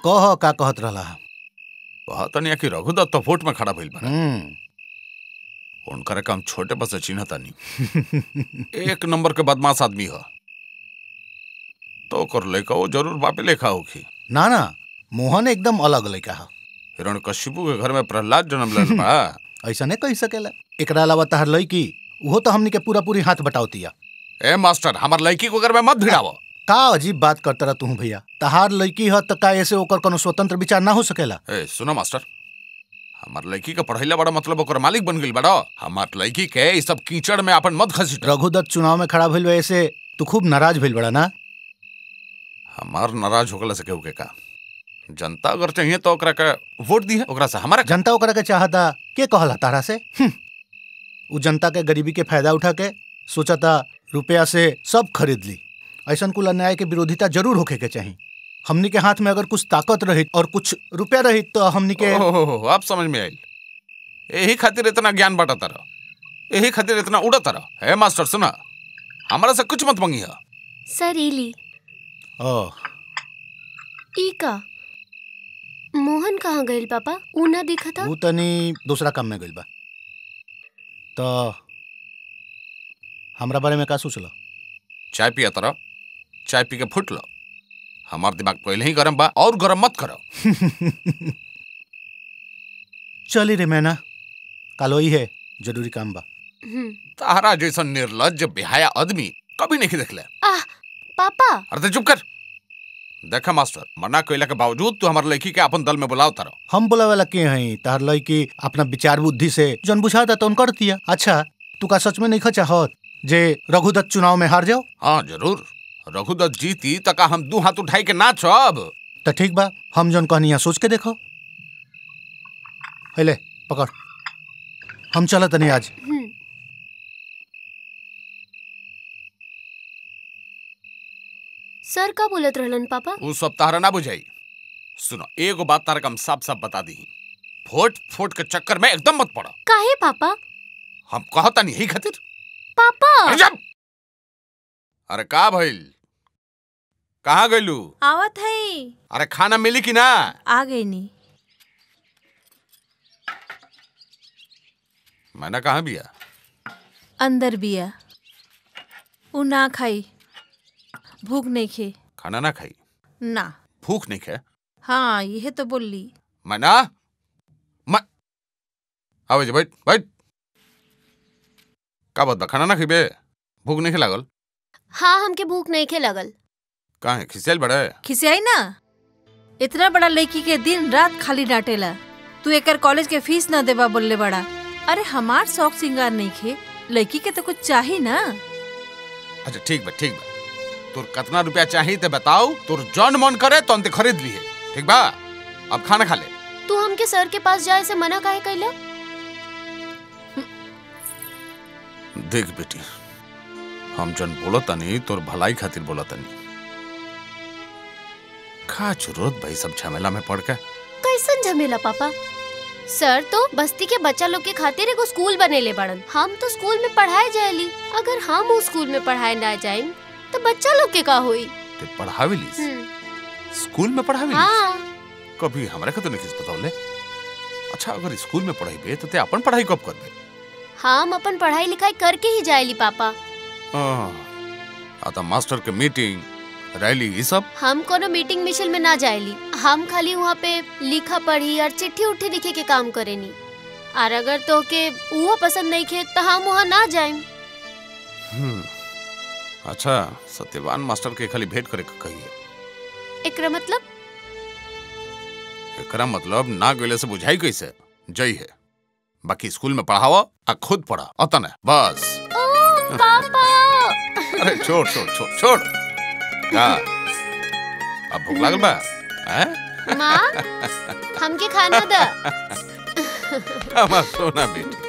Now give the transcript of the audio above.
कह का कहत रहला कहा तनिया कि रघुदत्त तो वोट में खड़ा भइल बा हम्म उनकर काम छोटे बस चिन्ह तानी एक नंबर के बदमाश आदमी ह तो कर लेका वो जरूर बापे लेखा होखी ना ना मोहन एकदम अलग लड़का है हिरण कश्यपु के घर में प्रहलाद जन्म लेल बा ऐसा नहीं कह सकेला एकरा अलावा तहार लड़की वो तो हमनी के पूरा पूरी हाथ बटावतिया ए मास्टर हमार लड़की को घर में मत भिड़ावो का अजीब बात करता रह तू भैया तहार लड़की है तो का ऐसे ओकर कोनो स्वतंत्र विचार ना हो सकेला ए सुनो मास्टर हमार लड़की का पढ़ाईला बड़ा मतलब ओकर मालिक बन गइल बड़ा हमार लड़की के ई सब कीचड़ में अपन मत घसीट रघुदत्त चुनाव में खड़ा भइल बा ऐसे तू खूब नाराज भइल बड़ा ना हमार नाराज होगला से केहू के का जनता अगर चाहिए तो ओकरा के वोट दी है ओकरा से हमारा जनता ओकरा के चाहता के कहला तारा से हम्म। उ जनता के गरीबी के फायदा उठा के सोचता रुपया से सब खरीद ली ऐसा कुल अन्याय के विरोधिता जरूर होखे के चाहिए हमनी के हाथ में अगर कुछ ताकत रही और कुछ रुपया रही तो हमनी के ओहो अब समझ में आइल यही खातिर इतना ज्ञान बांटा रह यही खातिर इतना उड़त रह है मास्टर सुना हमारा से कुछ मत मंगी है सर इली ओह ई का मोहन कहाँ गइल पापा ऊ ना दिखा था उ तनी दूसरा काम में गइल बा तो हमरा बारे में का सोचल चाय पिया तरह चाय पी के फुट लो हमार दिमाग पहले ही गरम बा और गरम मत करो चली रे मैना कालो ही है जरूरी काम बा हम्म। तारा जैसा निर्लज बेहाया आदमी कभी नहीं देखले आह पापा अरे तो चुप कर देखा मास्टर मना कइला के बावजूद तू हमार लड़की के अपन दल में बुलाओ तारो हम बोला वाला के हैं तार लड़की अपना विचार बुद्धि से जन बुझाता तो कर दिया अच्छा तू का सच में नहीं चाहत जे रघुदत्त चुनाव में हार जाओ हाँ जरूर रघुदत्त जीती तका हम दू हाथ उठाई के नाचब तो ठीक बा हम जन कहनी यहाँ सोच के देखो है ले पकड़ हम चलत नहीं आज हम्म। सर का बोलत रहलन पापा उ सब तारा ना बुझाई सुनो एगो बात तारा के हम साफ साफ बता दी फोट फोट के चक्कर में एकदम मत पड़ो काहे पापा हम कहता नहीं यही खातिर पापा अरे जब अरे का भइल कहाँ गइलू आवत है अरे खाना मिली कि ना आ गई नी मैंने कहा बिया अंदर बिया उ ना खाई भूख नहीं खे खाना ना खाई ना भूख नहीं खे हाँ यह तो बोली मैना मैं आवे जे बैठ बैठ का बात बा खाना ना खइबे भूख नहीं लागल हाँ हमके भूख नहीं खे लगल काहे खिसियल बड़े खिसियाई ना इतना बड़ा लड़की के दिन रात खाली डांटेला तू एकर कॉलेज के फीस ना देबा बोलले बड़ा अरे हमार शौक सिंगार नहीं खे लड़की के तो कुछ चाही ना अच्छा ठीक बा ठीक बा तोर कितना रुपया चाहिए ते बताओ तोर जौन मन करे तो अंते खरीद लिए ठीक बा अब खाना खा ले तू हमके सर के पास जाए से मना काहे कैला देख बेटी हम जन बोलो तनी तोर भलाई खातिर बोलो तनी का जरूरत भाई सब झमेला में पड़ के कैसन झमेला पापा सर तो बस्ती के बच्चा लोग के खातिर एगो स्कूल बनेले बड़न हम तो स्कूल में पढ़ाए जाएली अगर हम उस स्कूल में पढ़ाए ना जाएम तो बच्चा लोग के का होई ते पढ़ावेलिस हम्म, स्कूल में पढ़ावेलिस हाँ कभी हमरा के तो नहीं बताओले अच्छा अगर स्कूल में पढ़ाई तो ते अपन पढ़ाई कब करबे हम अपन पढ़ाई लिखाई करके ही जाएली पापा आ तो मास्टर के मीटिंग रैली ये सब हम कोनो मीटिंग मिशन में ना जाएली हम खाली वहाँ पे लिखा पढ़ी और चिट्ठी उठी लिखे के काम करेनी और अगर तो के वो पसंद नहीं खे तो हम वहाँ ना जाएम हम्म, अच्छा सत्यवान मास्टर के खाली भेंट करे के कहिए एकरा मतलब एकरा मतलब ना गले से बुझाई कैसे जई है बाकी स्कूल में पढ़ावा आ खुद पढ़ा अतन है बस ओ पापा अरे छोड़ छोड़ छोड़ छोड़ का अब भूख लागल बा हैं माँ हमके खाना दा हमार सोना बेटी